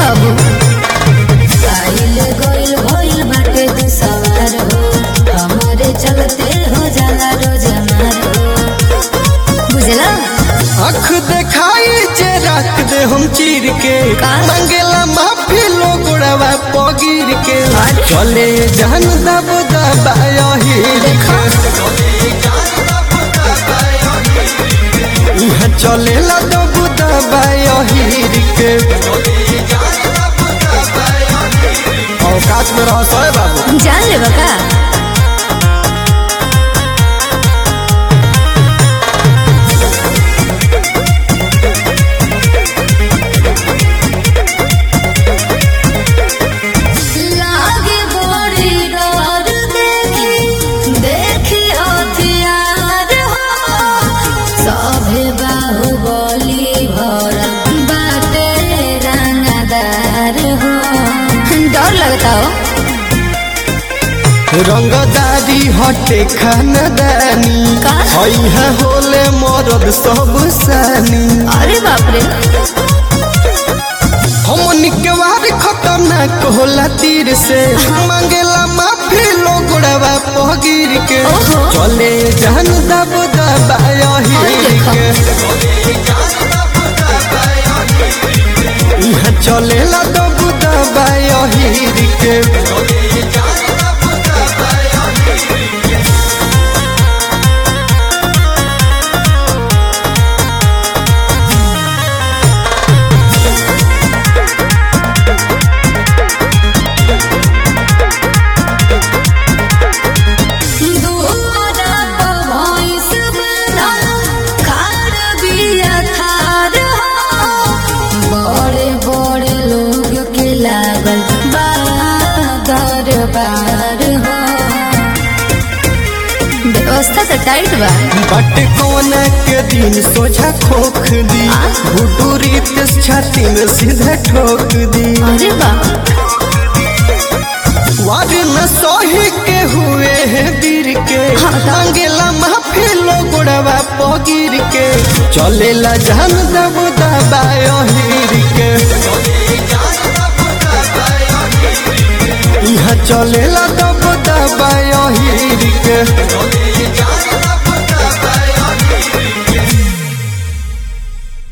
बाबू आइल गइल भइल बाटे तू सवार हो हमारे चलते हो जाला रोज मार हो बुझला आँख देखाई जे रख दे हम चीर के का? मंगेला माफी लोगड़वा पगिर के अरे? चले जान दब दबाही देखा यहाँ चलेला दब दबाही के औकात में रह सोए बाबू जान ले बका लागे बड़ी डर देखी देखी हथियार हो सभे बाहुबली भरल बाटे रंगदार हो डर लगता हो रंगदारी हटे खानदानी का? है होले मरद सब सानी अरे बाप रे हमन के वार खतरनाक होला तीर से मांगेला माफी लोगड़वा पगिर के ओहो। चले जान दब दबाही अरे देखो। के यहाँ चलेला दब दबाही के दुआरा पर भैंस बंधल, खाड़ बिया थार हो। बड़े बड़े लोग के लागल बा दरबार हो व्यवस्था तो टाइट बा बट कोना के दिन सोझा खोख दी आ? गुडूरी छाती में सीधे ठोक दी अरे बा वार न सोही के हुए हैं वीर के हाँ, हाँ। मांगेला माफी लोगड़वा पगिर के चलेला जान दब दबाहीर के यहाँ चलेला दब